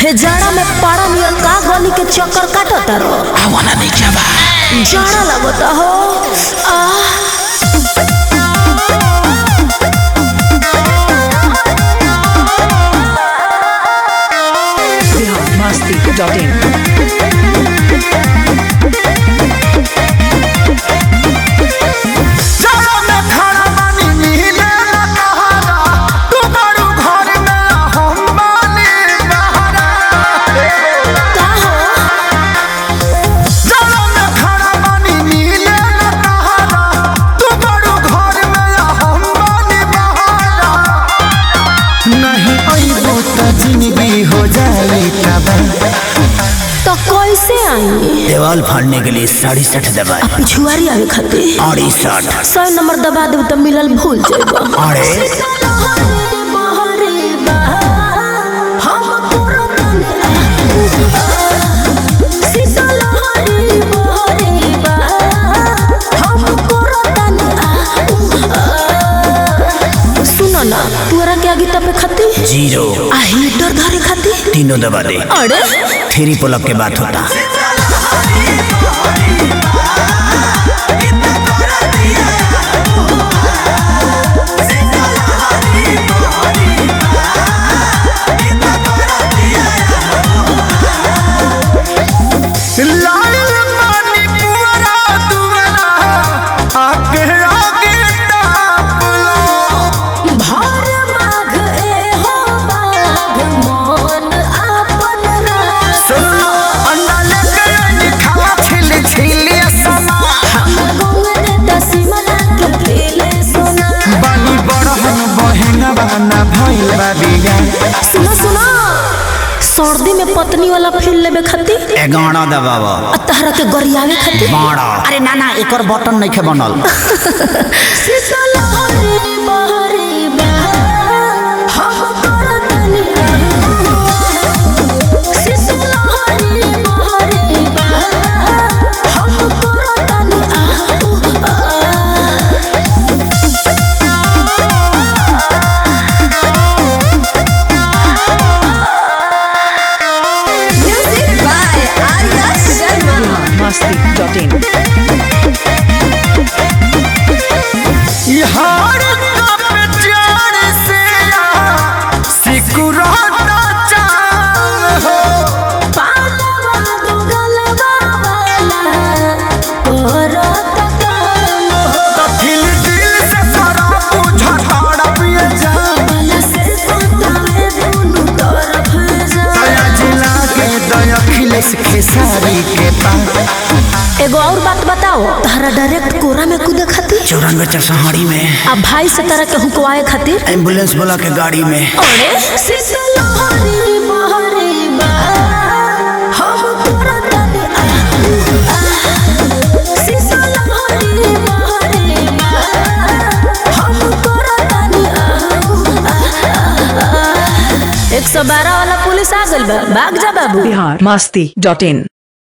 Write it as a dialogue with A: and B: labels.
A: हे जाड़ा में पारा नियर का गली के चक्कर काटत रो
B: आवाना नहीं क्या बा
A: जाड़ा लगता हो आह
C: biharmasti.in
B: जाड़ा में खाना पानी मिले न कहारा तू बड़ू घर में हम बानी बहारा
A: का हो
B: जाड़ा में खाना पानी मिले न कहारा तू बड़ू घर में हम बानी बहारा नहीं अइबो त जिंदगी हो जाई तबाह
A: तो कैसे आई
B: देवाल फाड़ने के लिए साढ़े सठ दबाए
A: पिछुआरी आवे खातिर
B: अड़ी साठ
A: सौ नंबर दबा देब तो मिलल भूल जाएगा
B: अरे
A: सुनो ना तोरा के आगे तपे खाती
B: जीरो
A: आ हीटर धरे खाती
B: तीनों दबा दे
A: अरे
B: थ्री पुलअप के बात होता लाल पानी पुअरा दुअरा आगे आगे ताप लो
A: भार माघ ए हो बाघ मन आपन रास
B: अंडा लेके आई खावा छिल छिल समा
A: गंगने दसिमना के पीले सोना
B: बानी बड़हन बहन बना भइल बा बिया
A: सुनो सुनो सर्दी में पत्नी वाला फील लेबे खातिर
B: एगाड़ा दबावा
A: आ तहरा के गरियावे खातिर
B: बाड़ा अरे ना ना एकर बटन नहीं के बनल
A: शीतल हरे बहरे बा हम करतनी शीतल हरे बहरे बा हम करतनी music by Arya Sharma
C: biharmasti.in
B: यार कब जान से सिकुराता चाहो
A: पालवा दुगलवा वाला करत काम हो
B: तो दिल दिल से सारा बुझा ताड़ा पिए जा
A: मन से सुतावे दुनु तरफ जा
B: दया जिला के दया खिलेस खेसारी के पास
A: एगो और बात बताओ तारा डायरेक्ट कोरा में कूदे खातिर
B: चौरानवे चरसहाड़ी में
A: आ भाई से तरह के हुकवाए खातिर
B: एम्बुलेंस बोला के गाड़ी में
A: अरे शीतल हरी बहरी बा हम करतनी आ शीतल हरी बहरी बा हम करतनी आ एक सौ बारह वाला पुलिस आ गइल बा भाग जा बाबू
C: biharmasti.in